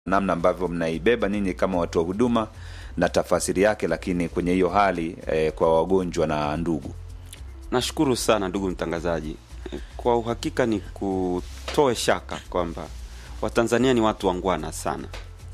namna ambavyo mnaibeba ninyi kama watu wa huduma na tafasiri yake, lakini kwenye hiyo hali eh, kwa wagonjwa na ndugu. Nashukuru sana ndugu mtangazaji. Kwa uhakika ni kutoe shaka kwamba Watanzania ni watu wangwana sana,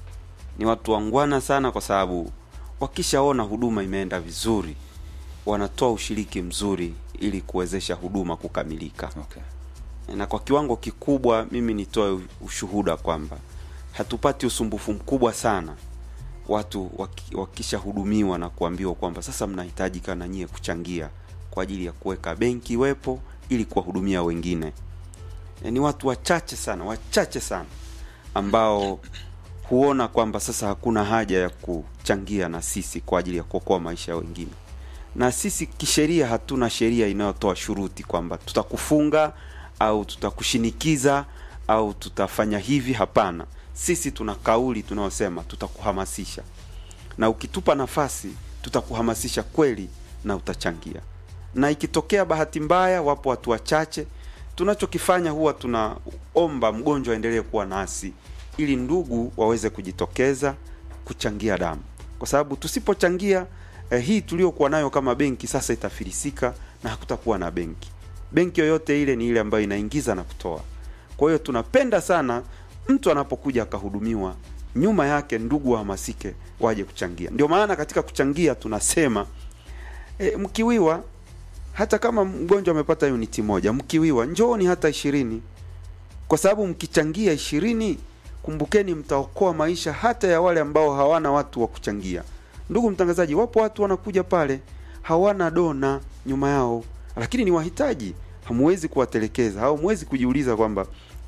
ni watu wangwana sana, kwa sababu wakishaona huduma imeenda vizuri, wanatoa ushiriki mzuri ili kuwezesha huduma kukamilika. Okay. Na kwa kiwango kikubwa, mimi nitoe ushuhuda kwamba hatupati usumbufu mkubwa sana watu waki- wakishahudumiwa na kuambiwa kwamba sasa mnahitajika na nyie kuchangia kwa ajili ya kuweka benki iwepo ili kuwahudumia wengine. E, ni watu wachache sana, wachache sana ambao huona kwamba sasa hakuna haja ya kuchangia na sisi kwa ajili ya kuokoa maisha ya wengine. Na sisi kisheria hatuna sheria inayotoa shuruti kwamba tutakufunga au tutakushinikiza au tutafanya hivi. Hapana, sisi tuna kauli tunayosema tutakuhamasisha, na ukitupa nafasi tutakuhamasisha kweli na utachangia. Na ikitokea bahati mbaya, wapo watu wachache, tunachokifanya huwa tunaomba mgonjwa aendelee kuwa nasi ili ndugu waweze kujitokeza kuchangia damu, kwa sababu tusipochangia eh, hii tuliokuwa nayo kama benki sasa itafilisika na hakutakuwa na benki. Benki yoyote ile ni ile ambayo inaingiza na kutoa. Kwa hiyo tunapenda sana mtu anapokuja akahudumiwa, nyuma yake ndugu wahamasike waje kuchangia. Ndio maana katika kuchangia tunasema e, mkiwiwa hata kama mgonjwa amepata uniti moja, mkiwiwa njooni hata ishirini, kwa sababu mkichangia ishirini, kumbukeni mtaokoa maisha hata ya wale ambao hawana watu wa kuchangia. Ndugu mtangazaji, wapo watu wanakuja pale hawana dona nyuma yao, lakini ni wahitaji. Hamuwezi kuwatelekeza au hamwezi kujiuliza kwamba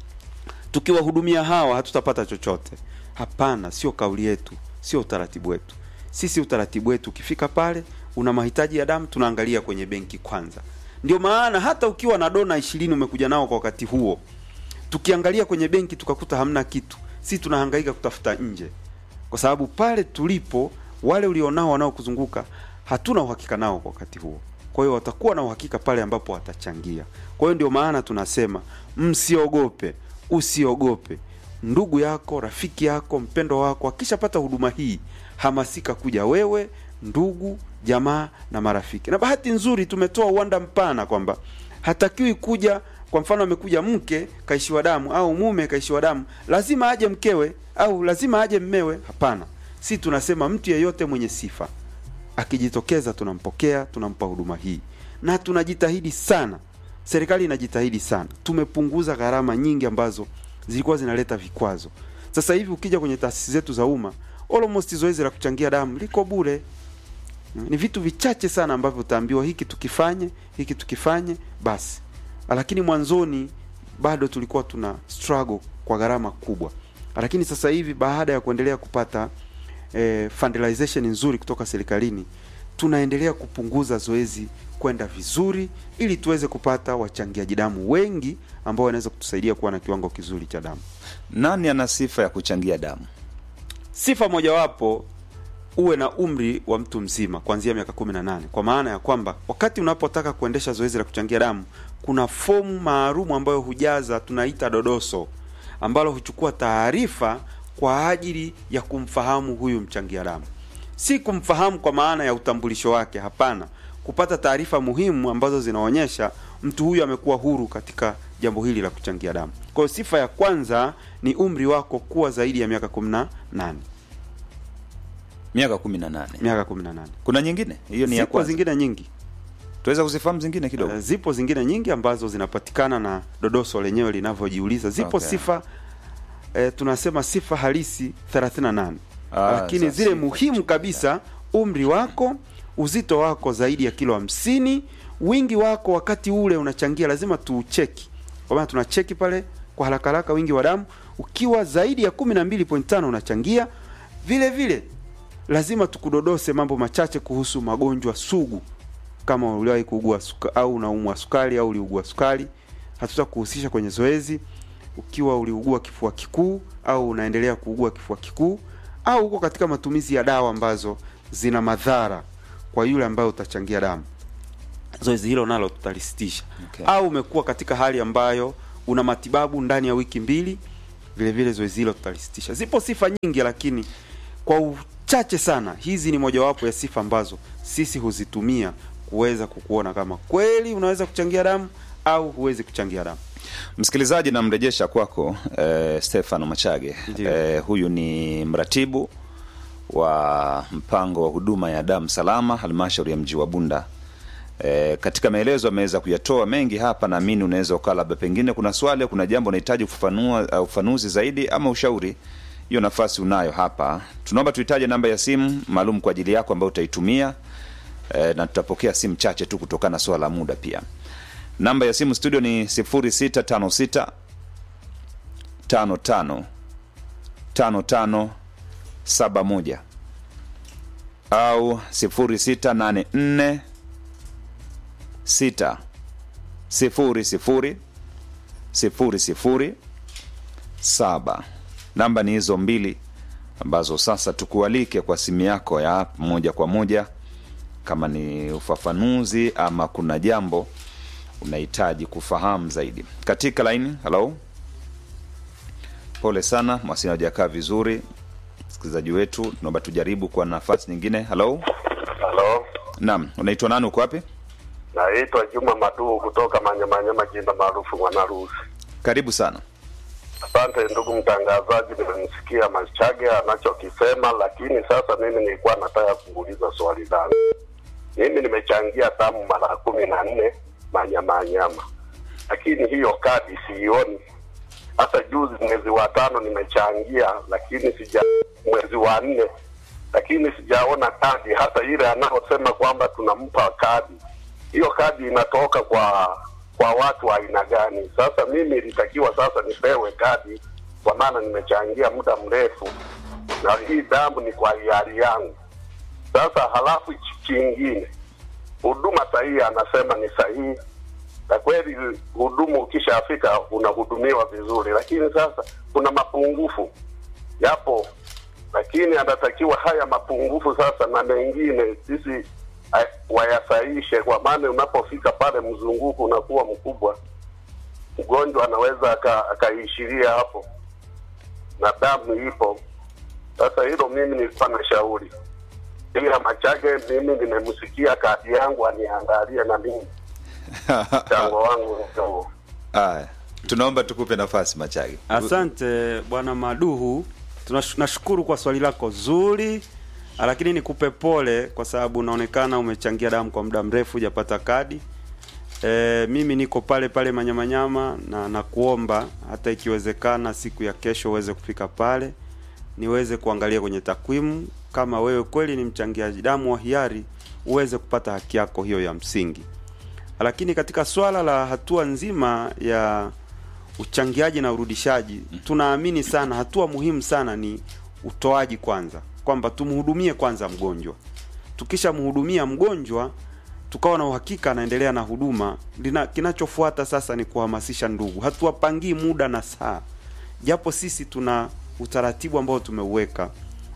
tukiwahudumia hawa hatutapata chochote. Hapana, sio kauli yetu, sio utaratibu wetu. Sisi utaratibu wetu, ukifika pale una mahitaji ya damu, tunaangalia kwenye benki kwanza. Ndio maana hata ukiwa na dona ishirini umekuja nao kwa wakati huo, tukiangalia kwenye benki tukakuta hamna kitu, si tunahangaika kutafuta nje, kwa sababu pale tulipo wale ulionao wanaokuzunguka hatuna uhakika nao kwa wakati huo. Kwa hiyo watakuwa na uhakika pale ambapo watachangia. Kwa hiyo ndio maana tunasema msiogope, usiogope. Ndugu yako, rafiki yako, mpendo wako akishapata huduma hii, hamasika kuja wewe, ndugu, jamaa na marafiki. Na bahati nzuri tumetoa uwanda mpana kwamba hatakiwi kuja kwa mfano amekuja mke kaishiwa damu au mume kaishiwa damu, lazima aje mkewe au lazima aje mmewe. Hapana, si tunasema mtu yeyote mwenye sifa akijitokeza tunampokea, tunampa huduma hii, na tunajitahidi sana. Serikali inajitahidi sana, tumepunguza gharama nyingi ambazo zilikuwa zinaleta vikwazo. Sasa hivi ukija kwenye taasisi zetu za umma, almost zoezi la kuchangia damu liko bure. Ni vitu vichache sana ambavyo utaambiwa hiki tukifanye, hiki tukifanye basi, lakini mwanzoni bado tulikuwa tuna struggle kwa gharama kubwa, lakini sasa hivi baada ya kuendelea kupata eh, fundalization nzuri kutoka serikalini tunaendelea kupunguza zoezi kwenda vizuri ili tuweze kupata wachangiaji damu wengi ambao wanaweza kutusaidia kuwa na kiwango kizuri cha damu. Nani ana sifa ya kuchangia damu? Sifa mojawapo uwe na umri wa mtu mzima kuanzia miaka kumi na nane kwa maana ya kwamba wakati unapotaka kuendesha zoezi la kuchangia damu kuna fomu maalum ambayo hujaza, tunaita dodoso, ambalo huchukua taarifa kwa ajili ya kumfahamu huyu mchangia damu, si kumfahamu kwa maana ya utambulisho wake. Hapana, kupata taarifa muhimu ambazo zinaonyesha mtu huyu amekuwa huru katika jambo hili la kuchangia damu. Kwa hiyo sifa ya kwanza ni umri wako kuwa zaidi ya miaka kumi na nane Miaka kumi na nane. miaka kumi na nane. Kuna nyingine hiyo ni ya Zipo kwanza. zingine nyingi Tuweza kuzifahamu zingine kidogo. Eh, zipo zingine nyingi ambazo zinapatikana na dodoso lenyewe linavyojiuliza. Zipo Okay. sifa eh, tunasema sifa halisi 38 Ah, lakini za zile sifa. muhimu kabisa, umri wako, uzito wako zaidi ya kilo hamsini, wingi wako wakati ule unachangia, lazima tuucheki, kwa maana tunacheki pale kwa haraka haraka wingi wa damu. Ukiwa zaidi ya 12.5 unachangia. Vile vile lazima tukudodose mambo machache kuhusu magonjwa sugu kama uliwahi kuugua suka, au unaumwa sukari au uliugua sukari, hatutakuhusisha kwenye zoezi. Ukiwa uliugua kifua kikuu au unaendelea kuugua kifua kikuu au uko katika matumizi ya dawa ambazo zina madhara kwa yule ambaye utachangia damu, zoezi hilo nalo tutalisitisha. Okay. Au umekuwa katika hali ambayo una matibabu ndani ya wiki mbili vile vile zoezi hilo tutalisitisha. Zipo sifa nyingi, lakini kwa uchache sana, hizi ni mojawapo ya sifa ambazo sisi huzitumia kuweza kukuona kama kweli unaweza kuchangia damu au huwezi kuchangia damu. Msikilizaji, namrejesha kwako eh, Stefano Machage. Ndiyo. Eh, huyu ni mratibu wa mpango wa huduma ya damu salama halmashauri ya mji wa Bunda. E, katika maelezo ameweza kuyatoa mengi hapa, naamini unaweza ukaa labda pengine kuna swali, kuna jambo unahitaji kufafanua au ufanuzi zaidi ama ushauri, hiyo nafasi unayo hapa. Tunaomba tuhitaje namba ya simu maalum kwa ajili yako ambayo utaitumia e, na tutapokea simu chache tu kutokana na swala la muda pia. Namba ya simu studio ni 0656 55 55 71 au 0684 sita sifuri sifuri sifuri sifuri saba. Namba ni hizo mbili ambazo sasa tukualike kwa simu yako ya moja kwa moja, kama ni ufafanuzi ama kuna jambo unahitaji kufahamu zaidi. Katika laini, halo, pole sana, mawasiliano hajakaa vizuri. Msikilizaji wetu, tunaomba tujaribu kwa nafasi nyingine. Halo, Halo, naam, unaitwa nani? Uko wapi? naitwa Juma Maduu kutoka Manyamanyama, jimbo maarufu Mwanarusi. Karibu sana. Asante ndugu mtangazaji, nimemsikia Machage anachokisema, lakini sasa mimi nilikuwa nataka kuuliza swali langu. Mimi nimechangia damu mara kumi na nne Manyamanyama, lakini hiyo kadi siioni. Hata juzi mwezi wa tano nimechangia, lakini sija mwezi wa nne, lakini sijaona kadi hata ile anaosema kwamba tunampa kadi. Hiyo kadi inatoka kwa kwa watu wa aina gani? Sasa mimi ilitakiwa sasa nipewe kadi, kwa maana nimechangia muda mrefu na hii damu ni kwa hiari yangu. Sasa halafu chi- kingine, huduma sahihi anasema ni sahihi, na kweli hudumu ukishafika unahudumiwa vizuri, lakini sasa kuna mapungufu yapo, lakini anatakiwa haya mapungufu sasa na mengine sisi eh, wayasaishe, kwa maana unapofika pale mzunguko unakuwa mkubwa, mgonjwa anaweza aka- akaishiria hapo na damu ipo. Sasa hilo mimi nilikuwa na shauri, ila Machage mimi nimemsikia kadi yangu aniangalie na mimi mchango wangu ndio Aya, tunaomba tukupe nafasi Machage. Asante bwana Maduhu, Tunash- nashukuru kwa swali lako zuri, lakini nikupe pole kwa sababu unaonekana umechangia damu kwa muda mrefu hujapata kadi. E, mimi niko pale pale Manyamanyama na nakuomba hata ikiwezekana siku ya kesho uweze kufika pale niweze kuangalia kwenye takwimu kama wewe kweli ni mchangiaji damu wa hiari uweze kupata haki yako hiyo ya msingi. Lakini katika swala la hatua nzima ya uchangiaji na urudishaji, tunaamini sana, hatua muhimu sana ni utoaji kwanza, kwamba tumhudumie kwanza mgonjwa. Tukishamhudumia mgonjwa tukawa na uhakika anaendelea na huduma, lina- kinachofuata sasa ni kuhamasisha ndugu. Hatuwapangii muda na saa, japo sisi tuna utaratibu ambao tumeuweka.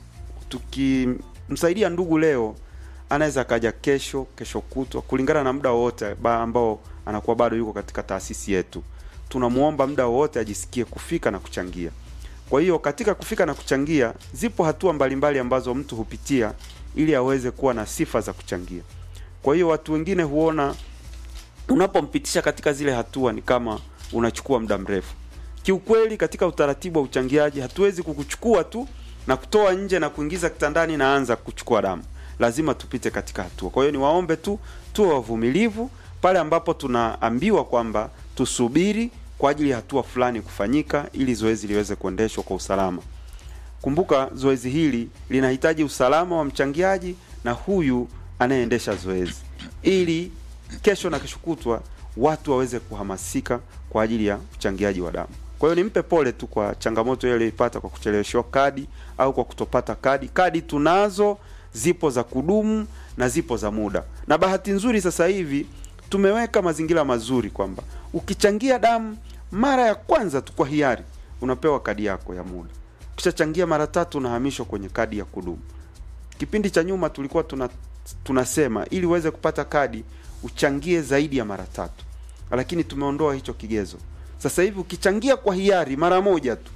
Tukimsaidia ndugu leo, anaweza akaja kesho, kesho kutwa, kulingana na muda wowote ba- ambao anakuwa bado yuko katika taasisi yetu. Tunamuomba muda wowote ajisikie kufika na kuchangia. Kwa hiyo katika kufika na kuchangia, zipo hatua mbalimbali ambazo mtu hupitia ili aweze kuwa na sifa za kuchangia. Kwa hiyo watu wengine huona unapompitisha katika zile hatua ni kama unachukua muda mrefu. Kiukweli, katika utaratibu wa uchangiaji hatuwezi kukuchukua tu na kutoa nje na kuingiza kitandani na anza kuchukua damu. Lazima tupite katika hatua. Kwa hiyo niwaombe tu tuwe wavumilivu pale ambapo tunaambiwa kwamba tusubiri kwa ajili ya hatua fulani kufanyika ili zoezi liweze kuendeshwa kwa usalama. Kumbuka zoezi hili linahitaji usalama wa mchangiaji na huyu anayeendesha zoezi, ili kesho na kesho kutwa watu waweze kuhamasika kwa ajili ya uchangiaji wa damu. Kwa hiyo nimpe pole tu kwa changamoto ile aliyoipata kwa kucheleweshwa kadi au kwa kutopata kadi. Kadi tunazo, zipo za kudumu na zipo za muda, na bahati nzuri sasa hivi tumeweka mazingira mazuri kwamba ukichangia damu mara ya kwanza tu kwa hiari unapewa kadi yako ya muda. Ukishachangia mara tatu unahamishwa kwenye kadi ya kudumu. Kipindi cha nyuma tulikuwa tuna tunasema ili uweze kupata kadi uchangie zaidi ya mara tatu, lakini tumeondoa hicho kigezo. Sasa hivi ukichangia kwa hiari mara moja tu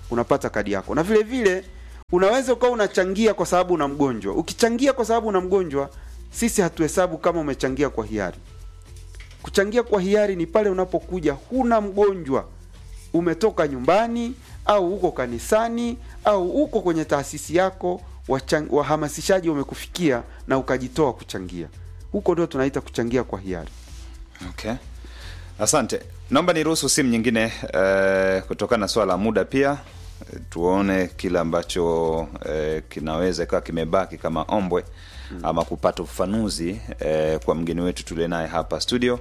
unapata kadi yako na vile vile unaweza ukawa unachangia kwa sababu una mgonjwa ukichangia kwa sababu una mgonjwa sisi hatuhesabu kama umechangia kwa hiari kuchangia kwa hiari ni pale unapokuja huna mgonjwa umetoka nyumbani au uko kanisani au uko kwenye taasisi yako wachang- wahamasishaji wamekufikia na ukajitoa kuchangia huko ndio tunaita kuchangia kwa hiari Okay, asante. Naomba niruhusu simu nyingine eh, kutokana na swala la muda pia eh, tuone kile ambacho eh, kinaweza ikawa kimebaki kama ombwe ama kupata ufafanuzi eh, kwa mgeni wetu tulie naye hapa studio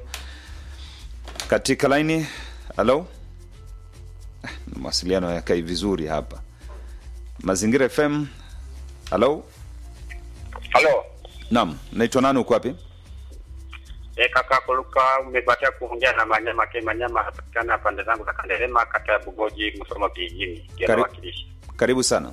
katika laini. Halo, Eh, mawasiliano yakai vizuri hapa Mazingira FM. Halo, Halo. naam, naitwa nani, uko wapi? E, kaka Kuluka, umebatia kuongea na Manyama Ke Manyama, anapatikana pande zangu za Kanderema, kata ya Bugoji, Musoma vijijini, Karibu. kiwakilishi. Karibu sana.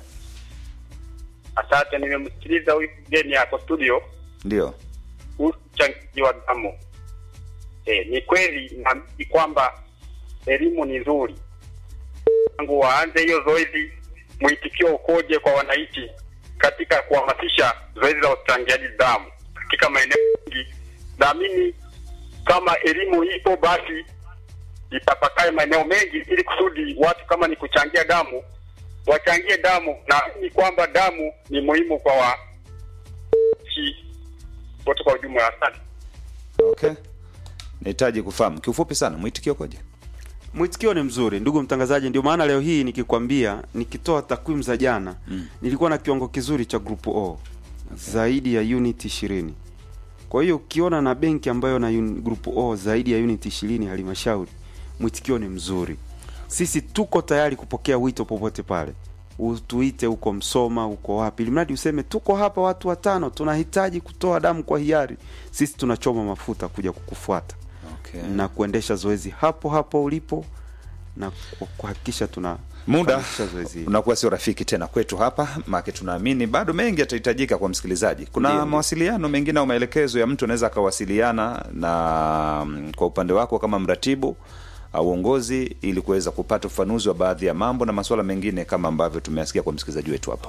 Asante, nimemsikiliza huyu mgeni yako studio, Ndio, uchangiaji wa damu. E, ni kweli na ni kwamba elimu ni nzuri, tangu waanze hiyo zoezi, mwitikio ukoje kwa wananchi katika kuhamasisha zoezi la uchangiaji damu katika maeneo mengi? Naamini kama elimu ipo, basi itapakae maeneo mengi, ili kusudi watu kama ni kuchangia damu wachangie damu. Naamini kwamba damu ni muhimu kwa wananchi wote kwa ujumla. Asante. okay. Nahitaji kufahamu kiufupi sana mwitikio koje? Mwitikio ni mzuri ndugu mtangazaji, ndio maana leo hii nikikwambia, nikitoa takwimu za jana mm. nilikuwa na kiwango kizuri cha group O zaidi ya unit ishirini. Kwa hiyo ukiona na benki ambayo na un, group O zaidi ya unit ishirini halmashauri, mwitikio ni mzuri. Sisi tuko tayari kupokea wito popote pale, utuite huko Msoma, huko wapi, ili mradi useme tuko hapa watu watano, tunahitaji kutoa damu kwa hiari. Sisi tunachoma mafuta kuja kukufuata Okay. na kuendesha zoezi hapo hapo ulipo na ku- kuhakikisha tuna muda fanikisha zoezi hili. unakuwa sio rafiki tena kwetu hapa maake tunaamini bado mengi yatahitajika kwa msikilizaji kuna Ndiyo, ndiyo. mawasiliano mengine au maelekezo ya mtu anaweza akawasiliana na mm, kwa upande wako kama mratibu au uongozi ili kuweza kupata ufanuzi wa baadhi ya mambo na masuala mengine kama ambavyo tumeasikia kwa msikilizaji wetu hapa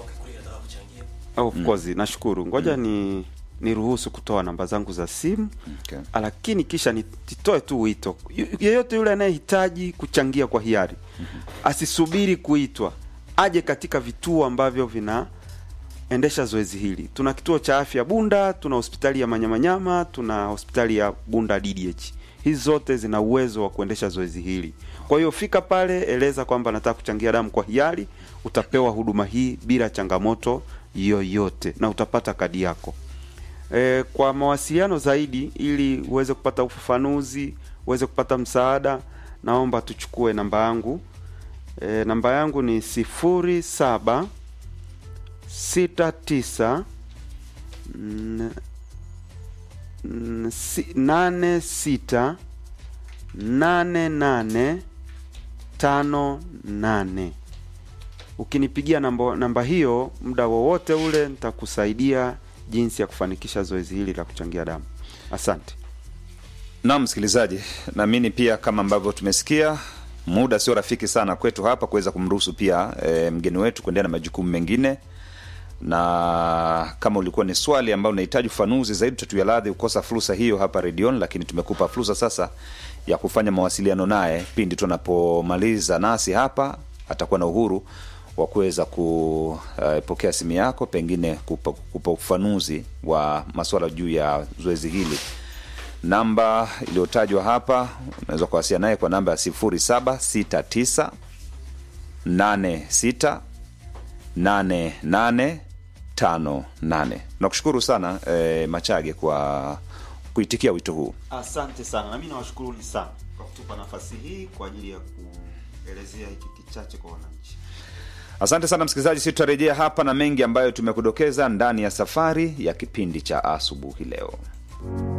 of course nashukuru ngoja ni niruhusu kutoa namba zangu za simu okay. lakini kisha nitoe tu wito Yu- yeyote yule anayehitaji kuchangia kwa hiari asisubiri kuitwa aje katika vituo ambavyo vinaendesha zoezi hili tuna kituo cha afya bunda tuna hospitali ya manyamanyama tuna hospitali ya bunda ddh hizi zote zina uwezo wa kuendesha zoezi hili kwa hiyo fika pale eleza kwamba nataka kuchangia damu kwa hiari utapewa huduma hii bila changamoto yoyote na utapata kadi yako E, kwa mawasiliano zaidi ili uweze kupata ufafanuzi, uweze kupata msaada, naomba tuchukue namba yangu. E, namba yangu ni sifuri saba sita tisa n- n- si- nane sita nane nane tano nane. Ukinipigia namba, namba hiyo muda wowote ule nitakusaidia jinsi ya kufanikisha zoezi hili la kuchangia damu. Asante. Naam, msikilizaji, naamini pia kama ambavyo tumesikia, muda sio rafiki sana kwetu hapa kuweza kumruhusu pia e, mgeni wetu kuendelea na majukumu mengine, na kama ulikuwa ni swali ambalo unahitaji ufanuzi zaidi, tutatuia radhi kukosa fursa hiyo hapa redioni, lakini tumekupa fursa sasa ya kufanya mawasiliano naye pindi tunapomaliza nasi hapa, atakuwa na uhuru wa kuweza kupokea simu yako, pengine kupa, kupa ufafanuzi wa masuala juu ya zoezi hili namba iliyotajwa hapa unaweza kuwasiliana naye kwa namba ya 0769 86 8858 nakushukuru sana eh, machage kwa kuitikia wito huu Asante sana, nami nawashukuruni sana kwa kutupa nafasi hii kwa ajili ya kuelezea hiki kichache kwa wananchi. asante sana msikilizaji si tutarejea hapa na mengi ambayo tumekudokeza ndani ya safari ya kipindi cha asubuhi leo